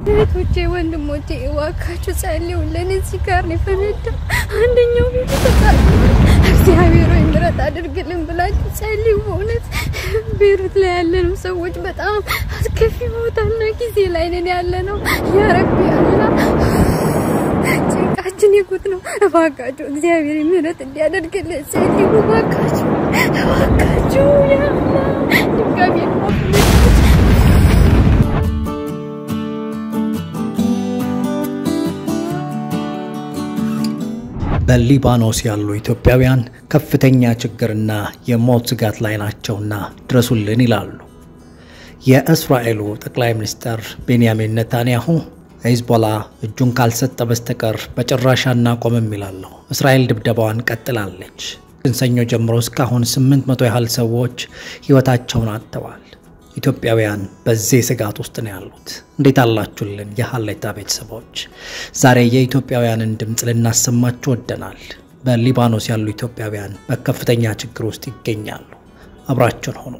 እህቶቼ ወንድሞቼ እባካችሁ ጸልዩልን። እዚህ ጋር ነው የፈነዳው። አንደኛው ቤት ተቃጥሏል። እግዚአብሔር ሆይ ምሕረት አድርግልን ብላችሁ ጸልዩ። በእውነት ቤሩት ላይ ያለነው ሰዎች በጣም አስከፊ ቦታና ጊዜ ላይ ነን ያለ ነው። ያረቢ አላ ጭንቃችን የጉት ነው። እባካችሁ እግዚአብሔር ምሕረት እንዲያደርግልን ጸልዩ። እባካችሁ እባካችሁ ያላ ድጋሚ በሊባኖስ ያሉ ኢትዮጵያውያን ከፍተኛ ችግርና የሞት ስጋት ላይ ናቸውና ድረሱልን ይላሉ። የእስራኤሉ ጠቅላይ ሚኒስትር ቤንያሚን ኔታንያሁ ሂዝቦላ እጁን ካልሰጠ በስተቀር በጭራሽ አናቆምም ይላሉ። እስራኤል ድብደባዋን ቀጥላለች። ሰኞ ጀምሮ እስካሁን 800 ያህል ሰዎች ሕይወታቸውን አጥተዋል። ኢትዮጵያውያን በዚህ ስጋት ውስጥ ነው ያሉት። እንዴት አላችሁልን የሀሌታ ቤተሰቦች? ዛሬ የኢትዮጵያውያንን ድምፅ ልናሰማችሁ ወደናል። በሊባኖስ ያሉ ኢትዮጵያውያን በከፍተኛ ችግር ውስጥ ይገኛሉ። አብራችሁን ሆኑ።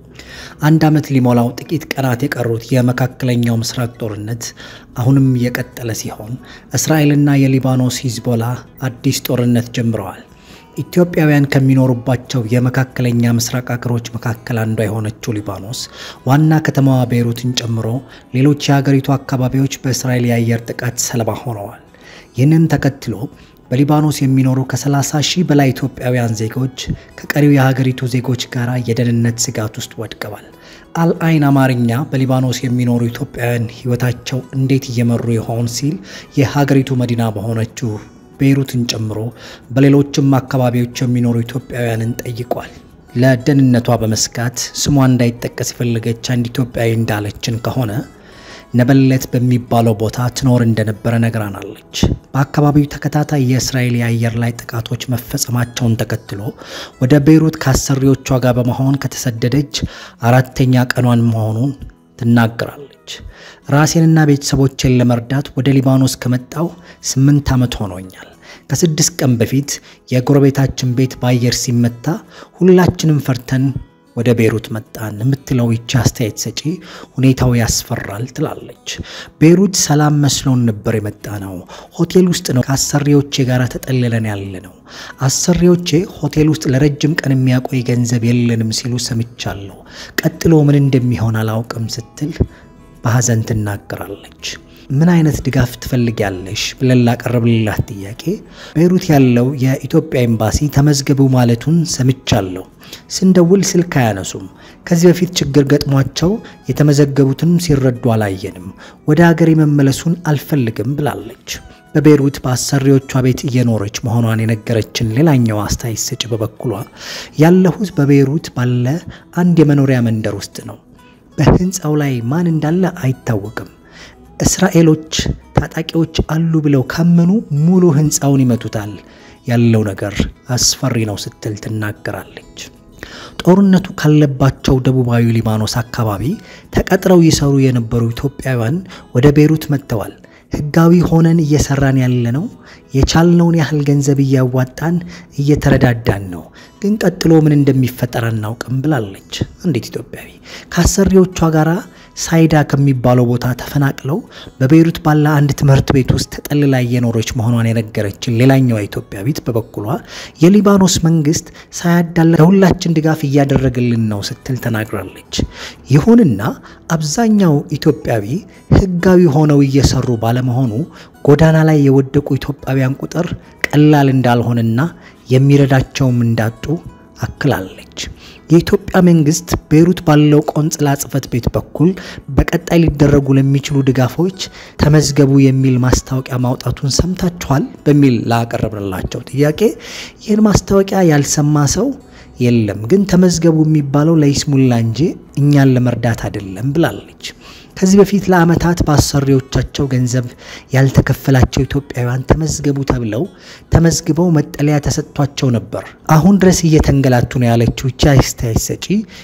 አንድ ዓመት ሊሞላው ጥቂት ቀናት የቀሩት የመካከለኛው ምስራቅ ጦርነት አሁንም የቀጠለ ሲሆን እስራኤልና የሊባኖስ ሂዝቦላ አዲስ ጦርነት ጀምረዋል። ኢትዮጵያውያን ከሚኖሩባቸው የመካከለኛ ምስራቅ አገሮች መካከል አንዷ የሆነችው ሊባኖስ ዋና ከተማዋ ቤይሩትን ጨምሮ ሌሎች የሀገሪቱ አካባቢዎች በእስራኤል የአየር ጥቃት ሰለባ ሆነዋል። ይህንን ተከትሎ በሊባኖስ የሚኖሩ ከ30 ሺህ በላይ ኢትዮጵያውያን ዜጎች ከቀሪው የሀገሪቱ ዜጎች ጋር የደህንነት ስጋት ውስጥ ወድቀዋል። አልአይን አማርኛ በሊባኖስ የሚኖሩ ኢትዮጵያውያን ሕይወታቸው እንዴት እየመሩ ይሆን ሲል የሀገሪቱ መዲና በሆነችው ቤይሩትን ጨምሮ በሌሎችም አካባቢዎች የሚኖሩ ኢትዮጵያውያንን ጠይቋል። ለደህንነቷ በመስጋት ስሟ እንዳይጠቀስ የፈለገች አንድ ኢትዮጵያዊ እንዳለችን ከሆነ ነበለት በሚባለው ቦታ ትኖር እንደነበረ ነግራናለች። በአካባቢው ተከታታይ የእስራኤል የአየር ላይ ጥቃቶች መፈጸማቸውን ተከትሎ ወደ ቤይሩት ከአሰሪዎቿ ጋር በመሆን ከተሰደደች አራተኛ ቀኗን መሆኑን ትናገራለች። ራሴንና ቤተሰቦቼን ለመርዳት ወደ ሊባኖስ ከመጣው ስምንት ዓመት ሆኖኛል። ከስድስት ቀን በፊት የጎረቤታችን ቤት በአየር ሲመታ ሁላችንም ፈርተን ወደ ቤይሩት መጣን የምትለው ይቺ አስተያየት ሰጪ ሁኔታው ያስፈራል ትላለች። ቤይሩት ሰላም መስሎን ነበር የመጣ ነው። ሆቴል ውስጥ ነው ከአሰሪዎቼ ጋር ተጠልለን ያለ ነው። አሰሪዎቼ ሆቴል ውስጥ ለረጅም ቀን የሚያቆይ ገንዘብ የለንም ሲሉ ሰምቻለሁ። ቀጥሎ ምን እንደሚሆን አላውቅም ስትል በሐዘን ትናገራለች። ምን አይነት ድጋፍ ትፈልጊያለሽ ብለን ላቀረብልላት ጥያቄ ቤይሩት ያለው የኢትዮጵያ ኤምባሲ ተመዝገቡ ማለቱን ሰምቻለሁ። ስንደውል ስልክ አያነሱም። ከዚህ በፊት ችግር ገጥሟቸው የተመዘገቡትን ሲረዱ አላየንም። ወደ ሀገር የመመለሱን አልፈልግም ብላለች። በቤይሩት በአሰሪዎቿ ቤት እየኖረች መሆኗን የነገረችን ሌላኛው አስተያየት ሰጪ በበኩሏ ያለሁት በቤይሩት ባለ አንድ የመኖሪያ መንደር ውስጥ ነው። በህንፃው ላይ ማን እንዳለ አይታወቅም። እስራኤሎች ታጣቂዎች አሉ ብለው ካመኑ ሙሉ ህንፃውን ይመቱታል። ያለው ነገር አስፈሪ ነው ስትል ትናገራለች። ጦርነቱ ካለባቸው ደቡባዊ ሊባኖስ አካባቢ ተቀጥረው ይሰሩ የነበሩ ኢትዮጵያውያን ወደ ቤይሩት መጥተዋል። ህጋዊ ሆነን እየሰራን ያለነው የቻልነውን ያህል ገንዘብ እያዋጣን እየተረዳዳን ነው፣ ግን ቀጥሎ ምን እንደሚፈጠር አናውቅም ብላለች አንዲት ኢትዮጵያዊ ከአሰሪዎቿ ጋር ሳይዳ ከሚባለው ቦታ ተፈናቅለው በቤይሩት ባለ አንድ ትምህርት ቤት ውስጥ ተጠልላ እየኖረች መሆኗን የነገረችን ሌላኛዋ ኢትዮጵያዊት በበኩሏ የሊባኖስ መንግስት ሳያዳላ ለሁላችን ድጋፍ እያደረገልን ነው ስትል ተናግራለች። ይሁንና አብዛኛው ኢትዮጵያዊ ህጋዊ ሆነው እየሰሩ ባለመሆኑ ጎዳና ላይ የወደቁ ኢትዮጵያውያን ቁጥር ቀላል እንዳልሆነና የሚረዳቸውም እንዳጡ አክላለች። የኢትዮጵያ መንግስት ቤይሩት ባለው ቆንጽላ ጽሕፈት ቤት በኩል በቀጣይ ሊደረጉ ለሚችሉ ድጋፎች ተመዝገቡ የሚል ማስታወቂያ ማውጣቱን ሰምታችኋል? በሚል ላቀረብንላቸው ጥያቄ ይህን ማስታወቂያ ያልሰማ ሰው የለም፣ ግን ተመዝገቡ የሚባለው ለይስሙላ እንጂ እኛን ለመርዳት አይደለም ብላለች። ከዚህ በፊት ለዓመታት በአሰሪዎቻቸው ገንዘብ ያልተከፈላቸው ኢትዮጵያውያን ተመዝገቡ ተብለው ተመዝግበው መጠለያ ተሰጥቷቸው ነበር። አሁን ድረስ እየተንገላቱ ነው ያለችው ይቺ አስተያየት ሰጪ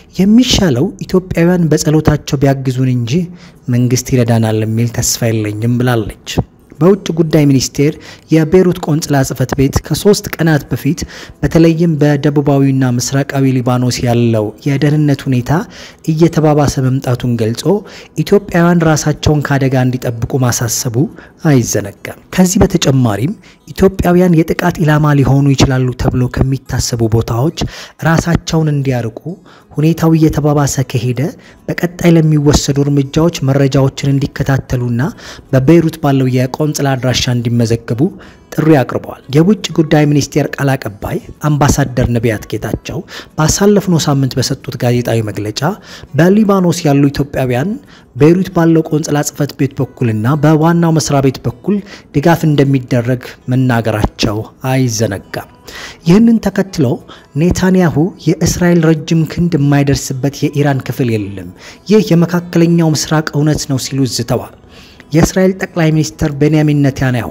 የሚሻለው ኢትዮጵያውያን በጸሎታቸው ቢያግዙን እንጂ መንግስት ይረዳናል የሚል ተስፋ የለኝም ብላለች። በውጭ ጉዳይ ሚኒስቴር የቤይሩት ቆንጽላ ጽሕፈት ቤት ከሶስት ቀናት በፊት በተለይም በደቡባዊና ምስራቃዊ ሊባኖስ ያለው የደህንነት ሁኔታ እየተባባሰ መምጣቱን ገልጾ ኢትዮጵያውያን ራሳቸውን ከአደጋ እንዲጠብቁ ማሳሰቡ አይዘነጋም። ከዚህ በተጨማሪም ኢትዮጵያውያን የጥቃት ኢላማ ሊሆኑ ይችላሉ ተብሎ ከሚታሰቡ ቦታዎች ራሳቸውን እንዲያርቁ ሁኔታው እየተባባሰ ከሄደ በቀጣይ ለሚወሰዱ እርምጃዎች መረጃዎችን እንዲከታተሉና በቤይሩት ባለው የቆንጽላ አድራሻ እንዲመዘገቡ ጥሪ አቅርበዋል። የውጭ ጉዳይ ሚኒስቴር ቃል አቀባይ አምባሳደር ነቢያት ጌታቸው ባሳለፍነው ሳምንት በሰጡት ጋዜጣዊ መግለጫ በሊባኖስ ያሉ ኢትዮጵያውያን ቤይሩት ባለው ቆንጽላ ጽሕፈት ቤት በኩልና በዋናው መስሪያ ቤት በኩል ድጋፍ እንደሚደረግ መናገራቸው አይዘነጋም። ይህንን ተከትሎ ኔታንያሁ የእስራኤል ረጅም ክንድ የማይደርስበት የኢራን ክፍል የለም፣ ይህ የመካከለኛው ምስራቅ እውነት ነው ሲሉ ዝተዋል። የእስራኤል ጠቅላይ ሚኒስትር ቤንያሚን ኔታንያሁ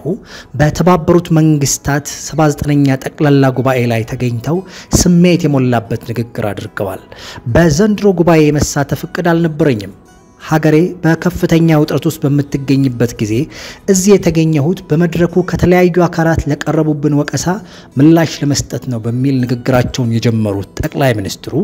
በተባበሩት መንግስታት 79ኛ ጠቅላላ ጉባኤ ላይ ተገኝተው ስሜት የሞላበት ንግግር አድርገዋል። በዘንድሮ ጉባኤ የመሳተፍ እቅድ አልነበረኝም ሀገሬ በከፍተኛ ውጥረት ውስጥ በምትገኝበት ጊዜ እዚህ የተገኘሁት በመድረኩ ከተለያዩ አካላት ለቀረቡብን ወቀሳ ምላሽ ለመስጠት ነው በሚል ንግግራቸውን የጀመሩት ጠቅላይ ሚኒስትሩ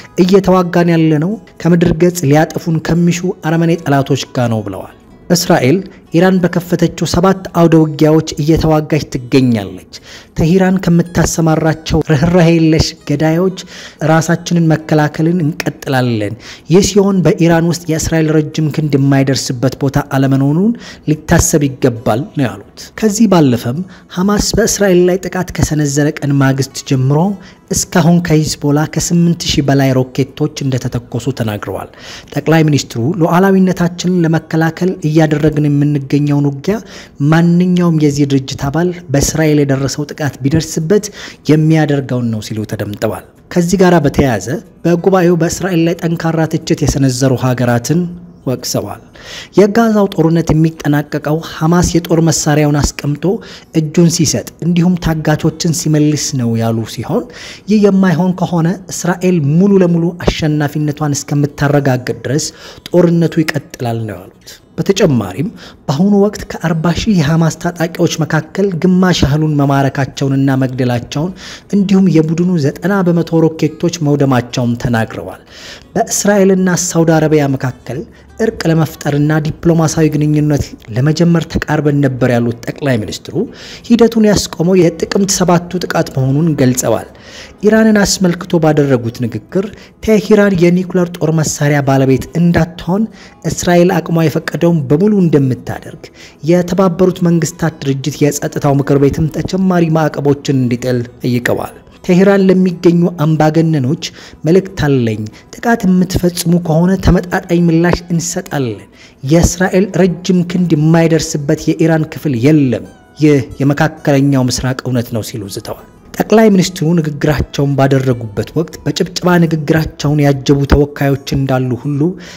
እየተዋጋን ያለነው ከምድር ገጽ ሊያጠፉን ከሚሹ አረመኔ ጠላቶች ጋር ነው ብለዋል። እስራኤል ኢራን በከፈተችው ሰባት አውደ ውጊያዎች እየተዋጋች ትገኛለች። ተሂራን ከምታሰማራቸው ርኅራሄ የለሽ ገዳዮች ራሳችንን መከላከልን እንቀጥላለን። ይህ ሲሆን በኢራን ውስጥ የእስራኤል ረጅም ክንድ የማይደርስበት ቦታ አለመኖኑን ሊታሰብ ይገባል ነው ያሉት። ከዚህ ባለፈም ሐማስ በእስራኤል ላይ ጥቃት ከሰነዘረ ቀን ማግስት ጀምሮ እስካሁን ከሂዝቦላ ከ8 ሺህ በላይ ሮኬቶች እንደተተኮሱ ተናግረዋል። ጠቅላይ ሚኒስትሩ ሉዓላዊነታችንን ለመከላከል እያደረግን የምንገኘውን ውጊያ ማንኛውም የዚህ ድርጅት አባል በእስራኤል የደረሰው ጥቃት ቢደርስበት የሚያደርገውን ነው ሲሉ ተደምጠዋል። ከዚህ ጋር በተያያዘ በጉባኤው በእስራኤል ላይ ጠንካራ ትችት የሰነዘሩ ሀገራትን ወቅሰዋል። የጋዛው ጦርነት የሚጠናቀቀው ሐማስ የጦር መሳሪያውን አስቀምጦ እጁን ሲሰጥ እንዲሁም ታጋቾችን ሲመልስ ነው ያሉ ሲሆን ይህ የማይሆን ከሆነ እስራኤል ሙሉ ለሙሉ አሸናፊነቷን እስከምታረጋግጥ ድረስ ጦርነቱ ይቀጥላል ነው ያሉት። በተጨማሪም በአሁኑ ወቅት ከ40 ሺህ የሐማስ ታጣቂዎች መካከል ግማሽ ያህሉን መማረካቸውንና መግደላቸውን እንዲሁም የቡድኑ 90 በመቶ ሮኬቶች መውደማቸውን ተናግረዋል። በእስራኤልና ሳውዲ አረቢያ መካከል እርቅ ለመፍጠርና ዲፕሎማሲያዊ ግንኙነት ለመጀመር ተቃርበን ነበር ያሉት ጠቅላይ ሚኒስትሩ ሂደቱን ያስቆመው የጥቅምት ሰባቱ ጥቃት መሆኑን ገልጸዋል። ኢራንን አስመልክቶ ባደረጉት ንግግር ቴሄራን የኒውክለር ጦር መሳሪያ ባለቤት እንዳትሆን እስራኤል አቅሟ የፈቀደውን በሙሉ እንደምታደርግ የተባበሩት መንግስታት ድርጅት የጸጥታው ምክር ቤትም ተጨማሪ ማዕቀቦችን እንዲጥል ጠይቀዋል። ቴሄራን ለሚገኙ አምባገነኖች መልእክት አለኝ። ጥቃት የምትፈጽሙ ከሆነ ተመጣጣኝ ምላሽ እንሰጣለን። የእስራኤል ረጅም ክንድ የማይደርስበት የኢራን ክፍል የለም። ይህ የመካከለኛው ምስራቅ እውነት ነው ሲሉ ዝተዋል። ጠቅላይ ሚኒስትሩ ንግግራቸውን ባደረጉበት ወቅት በጭብጨባ ንግግራቸውን ያጀቡ ተወካዮች እንዳሉ ሁሉ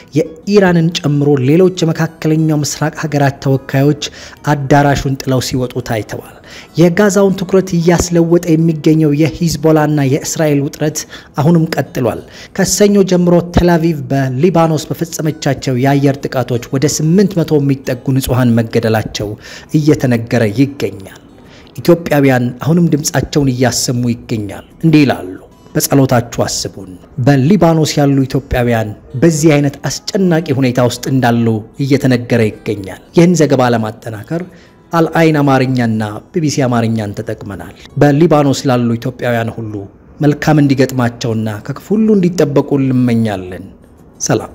የኢራንን ጨምሮ ሌሎች የመካከለኛው ምስራቅ ሀገራት ተወካዮች አዳራሹን ጥለው ሲወጡ ታይተዋል። የጋዛውን ትኩረት እያስለወጠ የሚገኘው የሂዝቦላና የእስራኤል ውጥረት አሁንም ቀጥሏል። ከሰኞ ጀምሮ ቴልአቪቭ በሊባኖስ በፈጸመቻቸው የአየር ጥቃቶች ወደ 800 የሚጠጉ ንጹሐን መገደላቸው እየተነገረ ይገኛል። ኢትዮጵያውያን አሁንም ድምፃቸውን እያሰሙ ይገኛል። እንዲህ ይላሉ፣ በጸሎታችሁ አስቡን። በሊባኖስ ያሉ ኢትዮጵያውያን በዚህ አይነት አስጨናቂ ሁኔታ ውስጥ እንዳሉ እየተነገረ ይገኛል። ይህን ዘገባ ለማጠናከር አልአይን አማርኛና ቢቢሲ አማርኛን ተጠቅመናል። በሊባኖስ ላሉ ኢትዮጵያውያን ሁሉ መልካም እንዲገጥማቸውና ከክፉ ሁሉ እንዲጠበቁ እንመኛለን። ሰላም